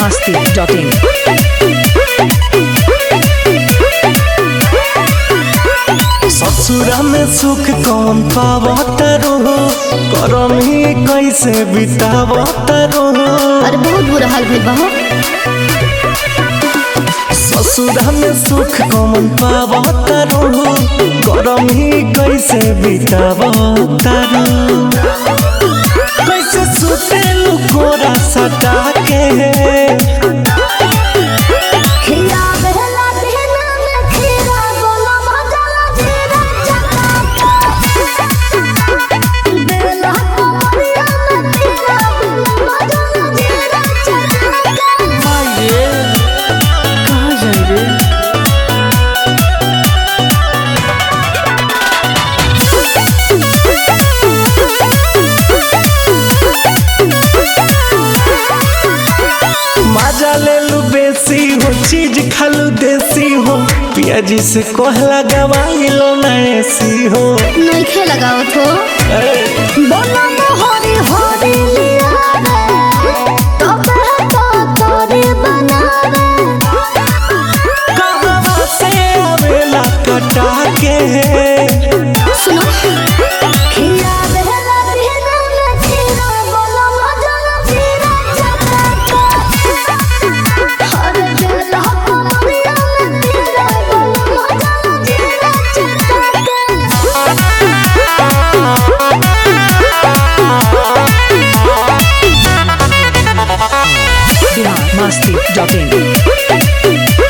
biharmasti.in ससुरा में सुख कौन पावत रहो करम ही कैसे बितावत रहो अरे बहुत बुरा हाल भइल बा हो ससुरा में सुख कौन पावत रहो करम ही कैसे बितावत रहो कैसे सुते लुकोरा सटा के खिया बहला देना में खीरा बोला मजा जीरा चका बेला कमरिया में खीरा बोला मजा जीरा चका माये कहाँ जाए रे मजा ले लू बेसी हो चीज खालू देसी हो पियाजी से कोहला गवाई लो ना ऐसी हो नहीं खे लगावत हो बोला मोहरी होरी लिया रे तब तो तोरे बनावे कहाँ से आवेला कटा के सुनो खिया बहला देना में खीरा बोला मजा जीरा चका हर बेला कमरिया में खीरा बोला मजा जीरा चका biharmasti.in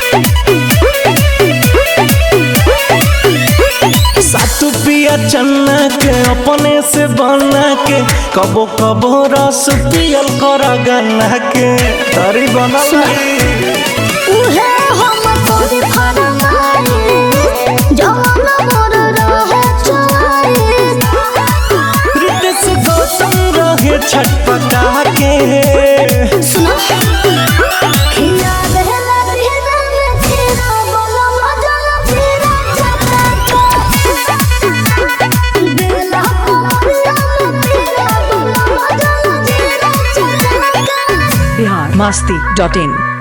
सातु पिया चन्ना के अपने से बना के कबो कबो रस पियल कर गन्ना के तरी बनल रही। उहे हम तोरी फरमाई जवान मोर रहे चुआई रितेश गौतम रहे छटपटा के सुनो खिया बहला देना में खीरा बोला मजा जीरा चका बेला कमरिया में खीरा बोला मजा जीरा चका biharmasti.in